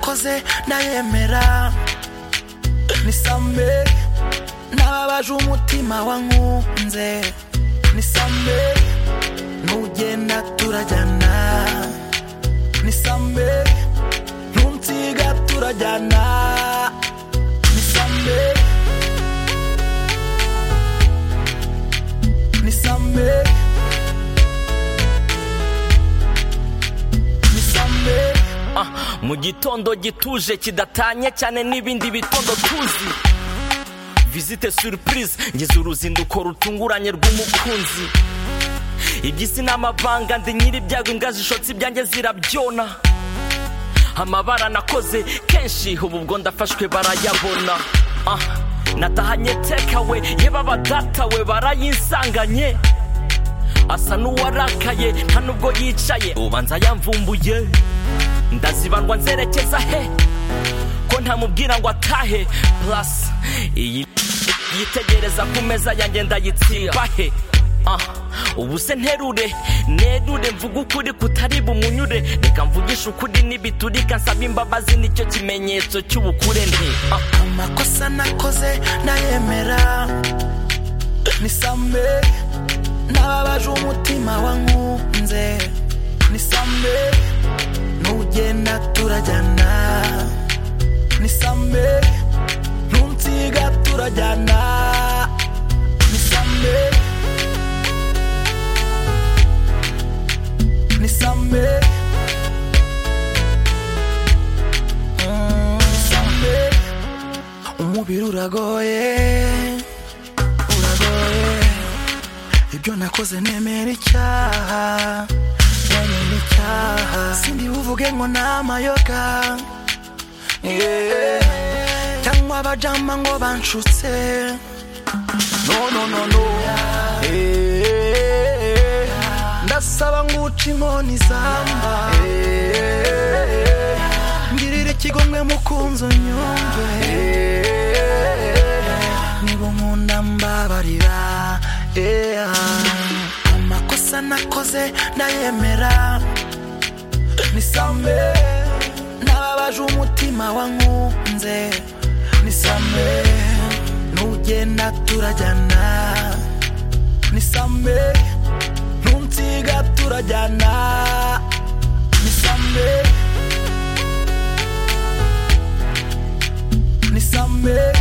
bose ndayemera nisame n'ababaje umutima wankunze nisame nugenda turajyana nisame ntunsiga turajyana nisame nisame nisame Ah, mu gitondo gituje kidatanye cyane n'ibindi bitondo tuzi visite surprise ngeze uruzinduko rutunguranye rw'umukunzi iby'isi n'amabanga ndi nyir'ibyago imbwa zishotse ibyanjye zirabyona amabara nakoze kenshi ubu ubwo ndafashwe barayabona Ah, natahanye tekawe yeba abadatawe barayinsanganye asa n'uwarakaye nta nubwo yicaye ubanza yamvumbuye ndazibandwa nzerekeza he ko ntamubwira ngo atahe plus iyi yitegereza ku meza yanjye ndayitsimba he Ah, ubu se nterure nerure mvuga ukuri kutari bumunyure reka mvugishe ukuri n'ibiturika nsaba imbabazi nicyo kimenyetso cy'ubukure nti Ah, amakosa nakoze ndayemera nisame n'ababaje umutima wankunze nisame nugenda turajyana nisame ntunsiga turajyana nisame nisame Mm, nisame umubiri uragoye uragoye ibyo nakoze nemera icyaha nemera icyaha sindi buvuge ngo ni amayoga Yeah. cyangwa abajama ngo banshutse no no no no Yeah. ndasaba nguca inkoni zamba Yeah. ngirira ikigomwe mukunzi unyumve Yeah. niba unkunda mbabarira Yeah. amakosa nakoze ndayemera nisame n'ababaje umutima wankunze nisame nugenda turajyana nisame ntunsiga turajyana nisame nisame